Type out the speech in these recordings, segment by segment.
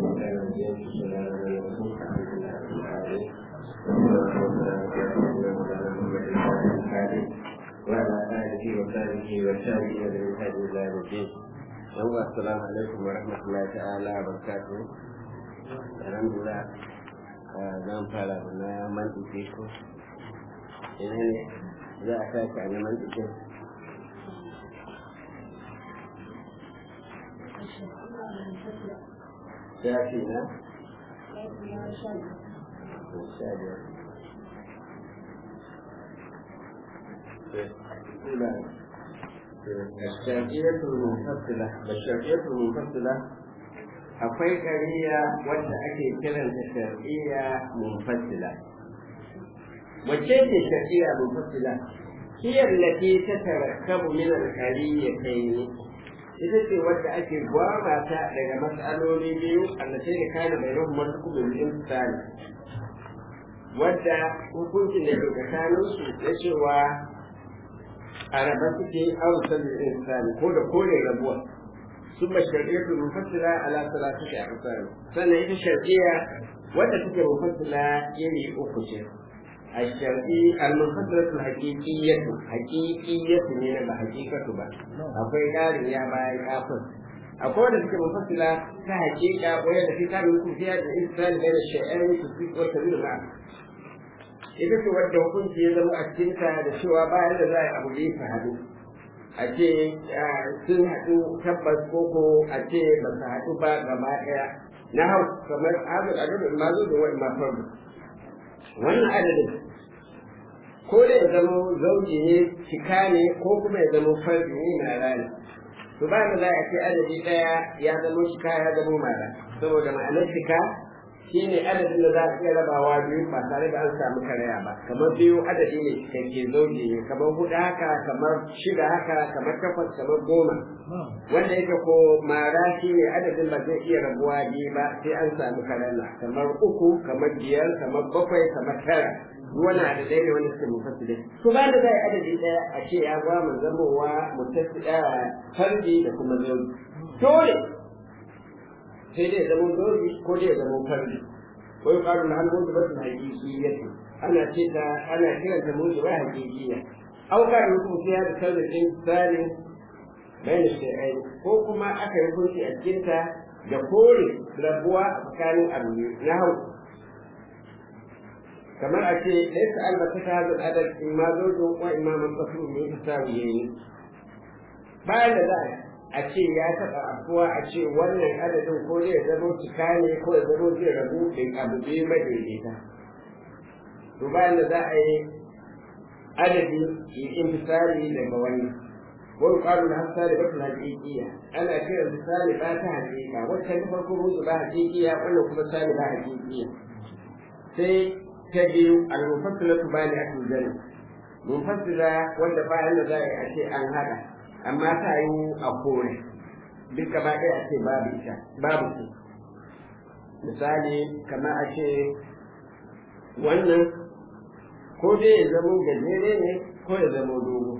الشيطان الرجيم بسم الله الرحمن الرحيم الحمد لله رب العالمين وعلى آله وصحبه وسلم من هدي إلى يوم الدين السلام عليكم ورحمة الله تعالى وبركاته الحمد لله zan fara da na mantike ko ina ne za a tashi a na mantike shafi na sha biyar الشرقية المنفصلة الشرقية المنفصلة akwai ƙariya wadda ake kiranta shar'iyya munfasila wacce ce shar'iyya munfasila hiyar lati ta tarakkabu min al-qariyyatayn ita ce wadda ake gwama ta daga mas'aloli biyu allatai da kana bainahum martukubul insani wadda hukuncin da ke tsakanin su na cewa a raba suke arusan insani ko da kore rabuwa ثم الشرعية المفصلة على ثلاثة أقسام سنة إذا الشرعية ولا تكون مفصلة يلي أخشى الشرعي المفصلة الحقيقية حقيقية من بحقيقة با أقول قال يا باي أقول أقول لك مفصلة كحقيقة وهي التي كان يكون فيها الإنسان بين الشيئين تصديق والتبين معه ita ce wadda hukunci ya zama a cikinta da cewa bayan da za a yi abu da ya hadu a ce sun haɗu tabbas koko a ce ba su haɗu ba gaba ɗaya na hau kamar azur adadin mazu da wani mafardu wannan adadin ko da ya zama zauji ne cika ne ko kuma ya zama fardi ne na rana to ba da za a ce adadi ɗaya ya zama cika ya zama mara saboda ma'anar cika shine adadin da za a iya rabawa biyu ba tare da an samu karaya ba kamar biyu adadi ne cikakke zauji ne kamar hudu haka kamar shida haka kamar takwas kamar goma wanda yake ko mara shine adadin ba zai iya rabuwa biyu ba sai an samu karaya kamar uku kamar biyar kamar bakwai kamar tara wani adadai ne wanda suke mufassile to ba da zai adadi daya a ce ya ba mu zamowa mutassila farji da kuma zauji dole sai dai zama dole ko dai zama farji ko yuqalu lahal mujibatu haqiqiyyati ana ce ta ana kiran ta mujiba haqiqiyya aw ka yuku fiya da sauran insani bayan shay'ai ko kuma aka yi hukunci a cikin ta da kore rabuwa a tsakanin abu na hau kamar a ce laysa albata ta hadal adad imma zojo wa imma man tasu min tasawiyin bayan da za a ce ya taɓa afuwa a ce wannan adadin ko zai zama cika ne ko ya zama zai rabu da abu biyu madaidaita to bayan da za a yi adadi yi intisari daga wannan wani ƙwarin da hasa da bakin haƙiƙiya ana kiran misali ba ta haƙiƙa wacce ta farko musu ba haƙiƙiya wannan kuma sali ba haƙiƙiya sai ta biyu al-mufassilatu bani akul jannah mufassila wanda bayan da za a yi a ce an haɗa amma ta yi a kore duk gaba ɗaya a ce babu ita babu su misali kamar a ce wannan ko dai ya zamo gajere ne ko ya zamo dogo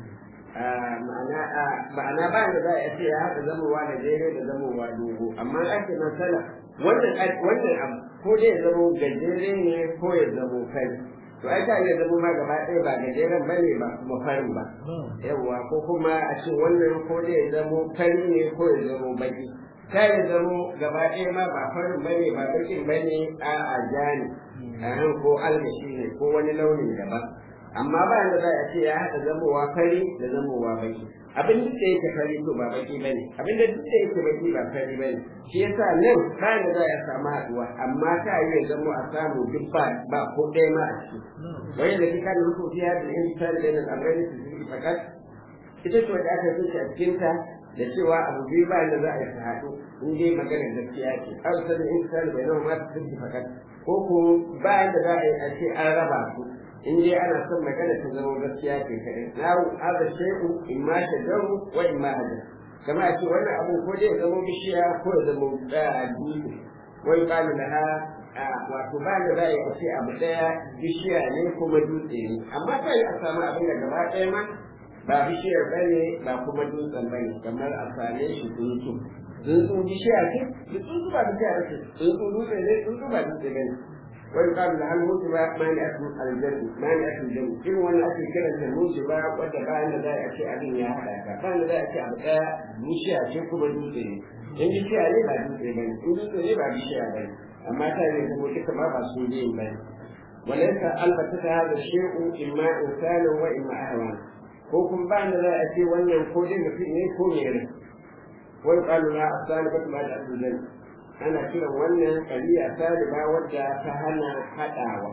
ma'ana ba da za a ce ya haɗa zamowa gajere da zamowa dogo amma ake masala wannan wannan abu ko dai ya zamo gajere ne ko ya zamo kai to ai ta iya zama ma gaba ɗaya ba gajeren ba ne ba kuma farin ba yawwa ko kuma a ce wannan ko da ya zamo fari ne ko ya zamo baki ta ya zamo gaba ɗaya ma ba farin ba ne ba bakin ba ne a a ja ne a nan ko algashi ne ko wani launin daban amma ba da za a ce ya haɗa zamowa fari da zamowa baki abin duk da yake fari to ba baki bane abin da duk da yake baki ba fari bane shi yasa nan ba da za a samu haɗuwa amma ta yi ya zamo a samu duk ba ba ko ɗaya ma a ciki wani da kika da hukunci ya da yin tsari da nan amrai su zuci fakat ita ce wanda aka zuci a cikinta da cewa abu biyu ba da za a yi su haɗu in dai maganar gaskiya ce an sani in tsari bai nan ma su zuci fakat ko ko ba da za a yi a ce an raba su in dai ana son magana ta zama gaskiya ce kaɗai na haɗa shai'u in ma shajaru wa in ma hajar kama a ce wannan abu ko dai ya zama bishiya ko ya zama dutse wai ba da ha wato ba da za a yi a ce abu ɗaya bishiya ne kuma dutse ne amma ta yi a samu abin da gaba ɗaya ma ba bishiyar ba ne ba kuma dutsen ba ne kamar a same shi tsuntsu tsuntsu bishiya ce tsuntsu ba bishiya ce tsuntsu dutse ne tsuntsu ba dutse ne wani kalu da hannu ba mani a cikin aljannu mani a cikin jannu irin wannan ake kiran ta musu ba wadda bayan da za a ce abin ya haɗa ka bayan da za a ce abu ɗaya bishiya ce kuma dutse ne in bishiya ne ba dutse ba ne in dutse ne ba bishiya ba ne amma ta ne kuma duka ma ba su biyun ba ne وليس البتة هذا الشيء إما إنسان وإما أهوان ko kun ba da za a ce wannan ko dai mutum ne ko me ne wani kalu na asali ba ma da azuzan ana kiran wannan kaliya saliba wadda ta hana haɗawa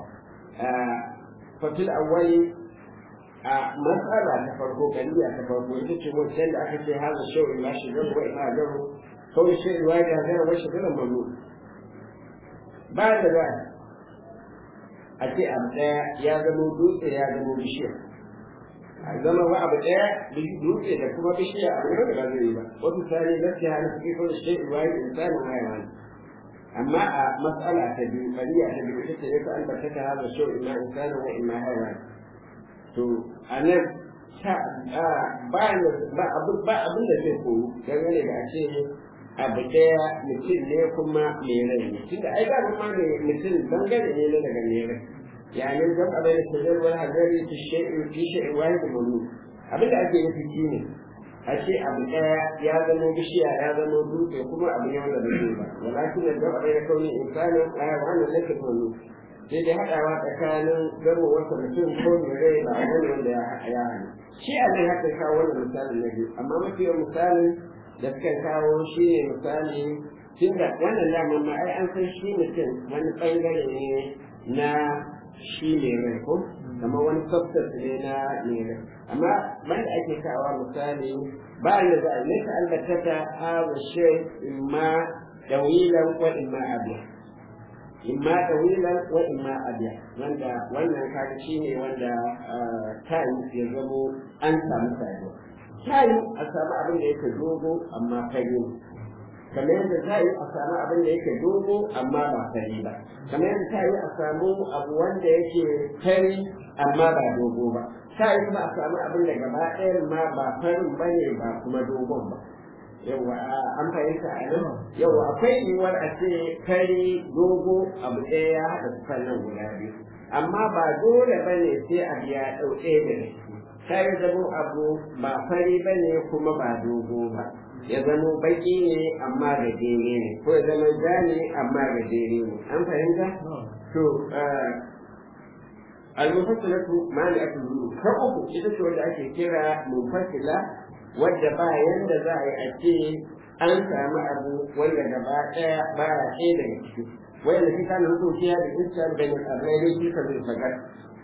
fatil awwali a matsala ta farko kaliya ta farko ita ce wancan da aka ce haza shau illa shigar wa illa garu kawai shi ruwa da hazara wa shigar mamu ba da za a ce abu ɗaya ya zama dutse ya zama bishiya a zama wa abu ɗaya dutse da kuma bishiya a wurin da ba zai yi ba wasu sani gaskiya hana suke kawai shi ruwa da insanin haiwan amma a matsala ta biyu kariya ta biyu ita ce ya ta albata ta haza shau ina insanin wa ina haiwan to a nan ba abin da zai koyu dangane da a ce abu ɗaya mutum ne kuma mai rai ne tunda ai ba ma ne mutum bangare ne na daga mai rai yani zan abin da shajar wani hazari fi shi'in fi shi'in wani da manu abin da ake nufi shi ne a ce abu ɗaya ya zama bishiya ya zama dutse kuma abu ne wanda bai ba walakin da zan abin da kauni insanin a wannan lakin manu sai dai haɗawa tsakanin gamo wata mutum ko mai rai ba a wani wanda ya haɗa shi a zai haka kawo wannan misalin na biyu amma mafi yawan misalin da suka kawo shi ne misali tun da wannan damar ma ai an san shi mutum wani ɓangare ne na shi ne rai ko kama wani substance ne na ne rai amma banda ake kawo misali ba da za a nesa albata ta hawa shi imma dawilan ko imma abiya imma dawilan ko imma abiya wanda wannan kaga shi ne wanda time ya zamo an samu saduwa tayi a samu abin da yake dogo amma fari ne kamar yadda tayi a samu abin da yake dogo amma ba fari ba kamar yadda tayi a samu abu wanda yake fari amma ba dogo ba tayi kuma a samu abin da gaba ɗayan ma ba farin ba ne ba kuma dogon ba yawa an fahimta a nan yawa akwai yiwuwar a ce fari dogo abu ɗaya ya haɗa su nan guda biyu amma ba dole ba ne sai abu ya ɗau ɗaya daga ciki ta ya zamo abu ba fari ba ne kuma ba dogo ba ya zamo baki ne amma da dere ne ko ya zama ja ne amma da dere ne an fahimta to al-mufassilatu mani'atu zulu ta uku ita ce wanda ake kira mufassila wadda ba yanda za a yi a ce an samu abu wanda gaba ɗaya ba ya ɗaya daga ciki wanda shi kana hukunci ya da iskar da mutabbai ne shi ka zai fagar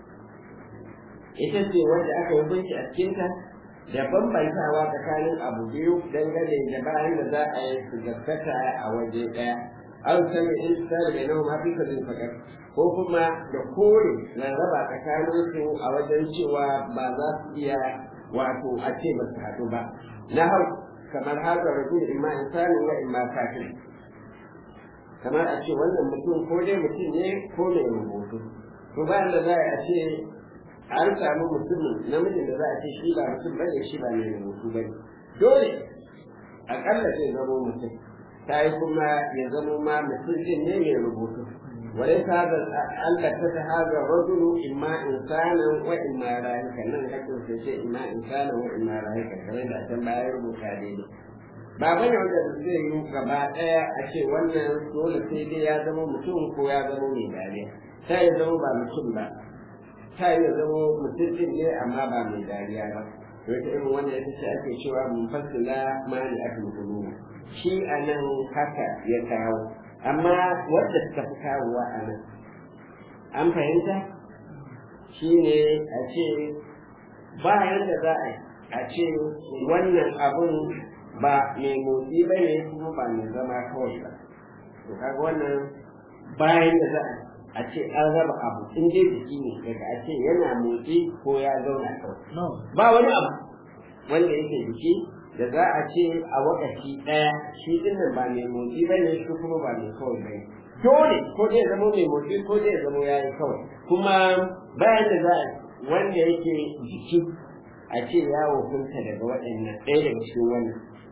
ita ce wanda aka yi hukunci a cikinta da bambantawa tsakanin abu biyu dangane da bayan da za a yi su gaskata a waje ɗaya an sami in tsari da nawa mafi ka zai fagar ko kuma da kore na raba tsakanin su a wajen cewa ba za su iya wato a ce ba su haɗu ba na hau kamar haka rajul imma insanin wa imma kafin kamar a ce wannan mutum ko dai mutum ne ko mai rubutu to bayan da za a ce an samu mutumin namijin da za a ce shi ba mutum ba ne shi ba mai rubutu ba ne dole akalla zai zama mutum ta yi kuma ya zama ma mutum din ne mai rubutu وليس هذا البتة هذا الرجل إما إنسانا وإما راهكا لن يكون في شيء إما إنسانا وإما راهكا كما إذا كان لا يربو كاديني ba bane wanda zai yi gaba ɗaya a ce wannan dole sai dai ya zama mutum ko ya zama mai dariya ta yi zama ba mutum ba ta yi zama mutum din ne amma ba mai dariya ba to ita irin wannan ita ce ake cewa mun fassila mani akul qulub shi anan haka ya kawo amma wadda suka fi kawowa a nan an fahimta shi ne a ce bayan da za a ce wannan abun ba mai motsi ba ne kuma ba mai zama kawai ba to kaga wannan bayan da za a ce an raba abu in dai jiki ne daga a ce yana motsi ko ya zauna kawai ba wani abu wanda yake jiki da za a ce a wakaci ɗaya shi dinnan ba mai motsi ba ne shi kuma ba mai kawai ba dole ko zai zama mai motsi ko zai zama ya yi kawai kuma bayan da za a wanda yake jiki a ce ya hukunta daga waɗannan ɗaya daga cikin wannan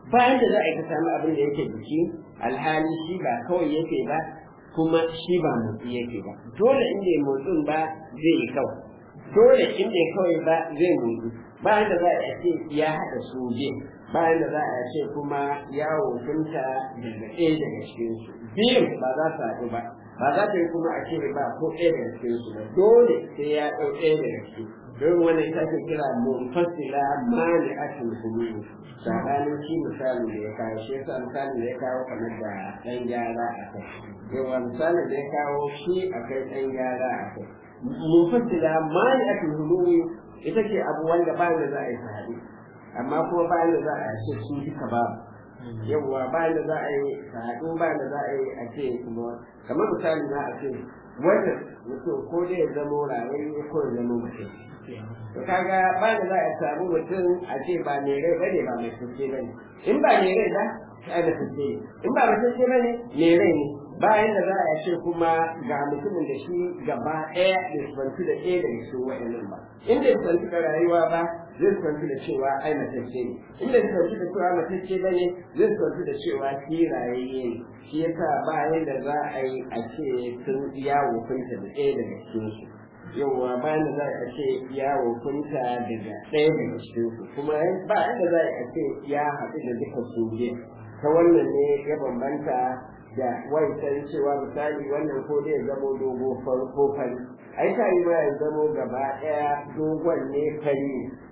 bayan da za a yi ka samu abin da yake jiki alhali shi ba kawai yake ba kuma shi ba motsi yake ba dole inda ya motsin ba zai yi kawai dole inda ya kawai ba zai motsi bayan da za a ce ya haɗa su biyu bayan da za a ce kuma ya wofinta daga ɗaya daga cikinsu biyun ba za su haɗu ba ba za ta yi kuma a ce ba ko ɗaya daga cikinsu ba dole sai ya ɗau ɗaya daga ciki don wani ita ke kira munfasila mani akin hululu sabanin shi misalin da ya kawo shi yasa misalin da ya kawo kamar da ɗan gyara a kai yawa misalin da ya kawo shi akai ɗan gyara a kai munfasila mani akin hululu ita ce abu wanda bayan da za a yi sahabi amma kuma bayan da za a ce su duka ba yawwa bayan da za a yi sahabi bayan da za a yi a ce kuma kamar misali na a ce wanda mutum ko dai ya zamo rayayye ko ya zamo mutum to kaga bayan da za a samu mutum a ce ba mai rai bane ba mai tuke bane in ba mai rai ba ai da tuke in ba mai tuke bane mai rai ne bayan da za a ce kuma ga mutumin da shi gaba ɗaya da sufanci da ɗaya daga cikin waɗannan ba in da sufanci da rayuwa ba zai sufanci da cewa ai matacce ne in da sufanci da cewa matacce ba ne zai sufanci da cewa shi rayayye ne shi yasa bayan da za a yi a ce sun ya wofinta da ɗaya daga cikin su yauwa bayan da za a ce ya wofinta daga ɗaya daga cikin su kuma bayan da za a ce ya haɗu da duka su ta wannan ne ya bambanta da wancan cewa misali wannan ko dai zamo dogo farko fari ai ta yi ya zamo gaba ɗaya dogon ne fari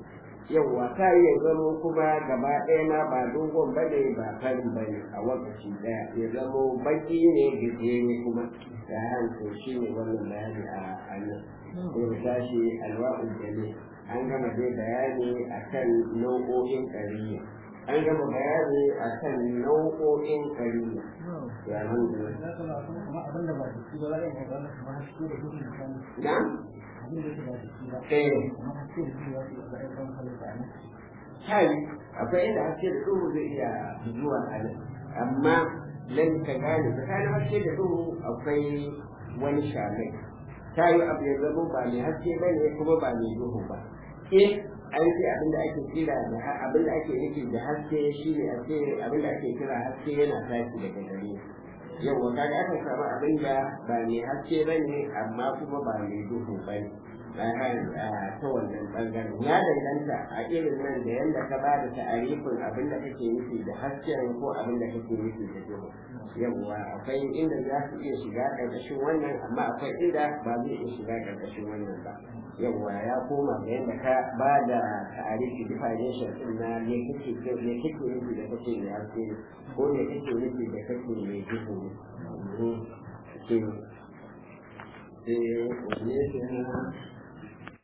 yawwa ta yi ya zamo kuma gaba ɗaya ma ba dogon ba ne ba farin ba ne a lokaci ɗaya ya zamo baki ne gajere kuma da hanko shi ne wannan bayani a nan sai mu tashi alwa'ul jami an gama dai bayani akan nau'o'in ƙariya an gama bayani a kan nau'o'in kariya ya alhamdulillah na? eh kai akwai inda haske da duhu zai iya zuwa a nan amma lan ka gane tsakanin haske da duhu akwai wani shamai ta yi abu ya zama ba mai haske ba ne kuma ba mai duhu ba an ce abin da ake kira da abin da ake nufi da haske shi ne a ce abin da ake kira haske yana tashi daga gare yawa kaga aka samu abin da ba mai haske ba ne amma kuma ba mai duhu ba ne ta wannan bangaren ya danganta a irin nan da yadda ka ba da ta'arifin abin da kake nufi da hasken ko abin da kake nufi da duhu yawa akwai inda za su iya shiga ƙarƙashin wannan amma akwai inda ba zai iya shiga ƙarƙashin wannan ba yawa ya koma da yadda ka ba da ta'arifi definition din na me kake me kake nufi da kake mai haske ko me kake nufi da kake mai duhu ne. Eh, ne